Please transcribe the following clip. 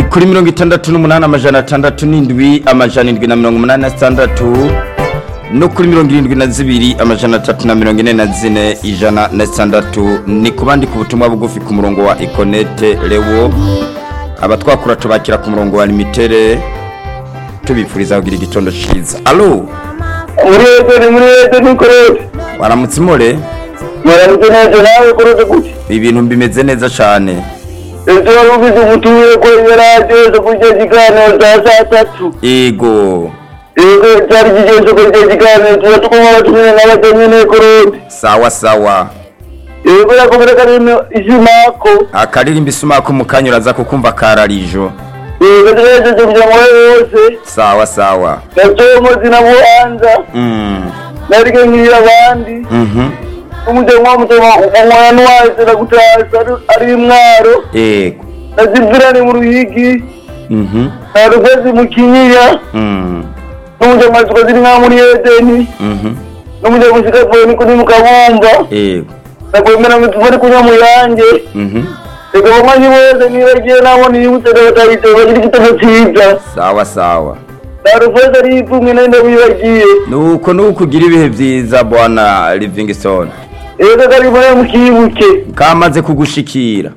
kuri mirongo itandatu n'umunani amajana atandatu n'indwi amajana indwi na mirongo umunani na zitandatu no kuri mirongo irindwi na zibiri amajana atatu na mirongo ine na zine ijana na zitandatu ni kubandika ubutumwa bugufi ku murongo wa ikonete rewo abatwakura tubakira ku murongo wa limitere tubifuriza kugira igitondo cyiza alo muri ejo muri ejo nikorere waramutse imore muramutse neza nawe korode gute ibintu bimeze neza cyane ejo wari ubizi ubutumire ko yaraje ejo kurya ikiganiro cya saa tatu yego ejo cyari kigenze kurya ikiganiro tuba tugomba abatumire n'abatemye nikorode sawa sawa ejo yakomeza karimo izimako akaririmba isumako mu kanya uraza kukumva kararijo ejo tugejeje kugira ngo wowe wose sawa sawa natoye umuzi na buhanza Mm, narike nkira abandi mhm, umutemwa mutema umwana wese nagutasa ari imwaro yego nazibwirane mu ruyigi mhm, na rugozi mu kinyinya mm, n'umunyamatsiko ziri nka muri edeni mhm, n'umunyamatsiko ni kuri mukabumba yego nakwemera ngo tuvure kunywa mu yanjye mhm, reka bamwanyi bose niba agiye nabona iyo umusore batayite bagira igitego cyiza sawa sawa narufeza ari ipfumwe nari ndabibagiye nuko nuko ugira ibihe byiza bwana livingston reka kari muri mukibuke kamaze kugushikira